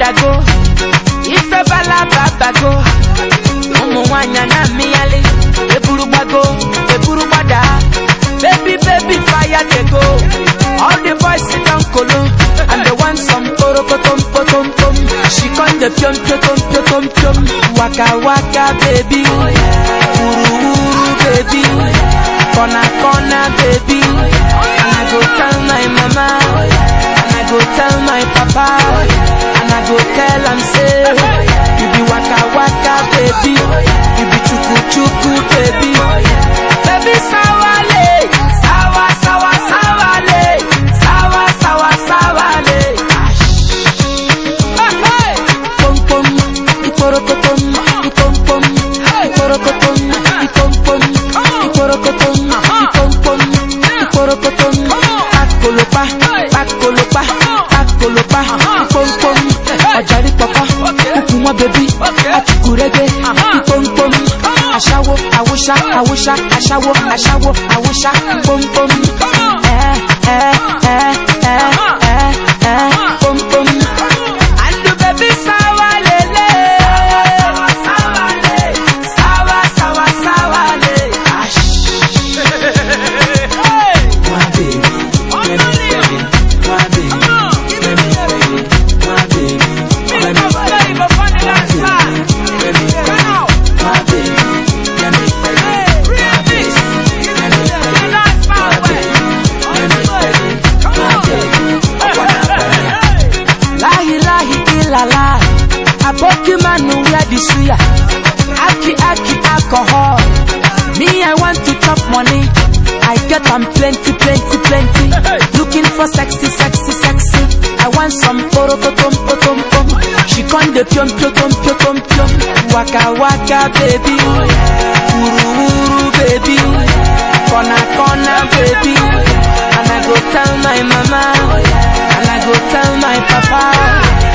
gbadago ife balaba bago ụmụ nwanyị na mmịyali eburu gbago eburu gbada baby baby fire dey go all the boys sit down kolo and they want some porokotom potom pom she come dey piom piotom piotom piom waka waka baby wuru wuru baby corner corner baby and i go tell my mama and i go tell my papa and i go tell am say you be waka waka baby you be chuku chuku baby baby sawale sawa sawa sawale sawa sawa sawale pom pom iporokotom ipom pom iporokotom ipom pom iporokotom ipom pom iporokotom pakolopa pakolopa pakolopa ipom pom ọjàrí pọpọ kúkú wọn bẹbí àtùkùrẹgbẹ ipom pom aṣáwó àwòṣá àwòṣá aṣáwó aṣáwó àwòṣá pom pom ẹ ẹ ẹ ẹ ẹ ẹ pom pom. And the baby sawa lele. Sawa le. Sawa sawa sawa le. My baby, let me feel it. My baby, let me feel it. My baby, let me feel it. Let me feel it. My baby, let me feel it. My baby, let me feel it. My baby, let me feel it. My baby, I wanna feel it. Lahi lahi ilala. Aboki manu where the suya. Aki aki alcohol. Me I want to chop money. I get am plenty plenty plenty. Looking for sexy sexy sexy. I want some poro potom potom pom. She con de piom piom piom piom. Waka waka baby. Uru uru baby. Corner corner baby. And I go tell my mama. And I go tell my papa.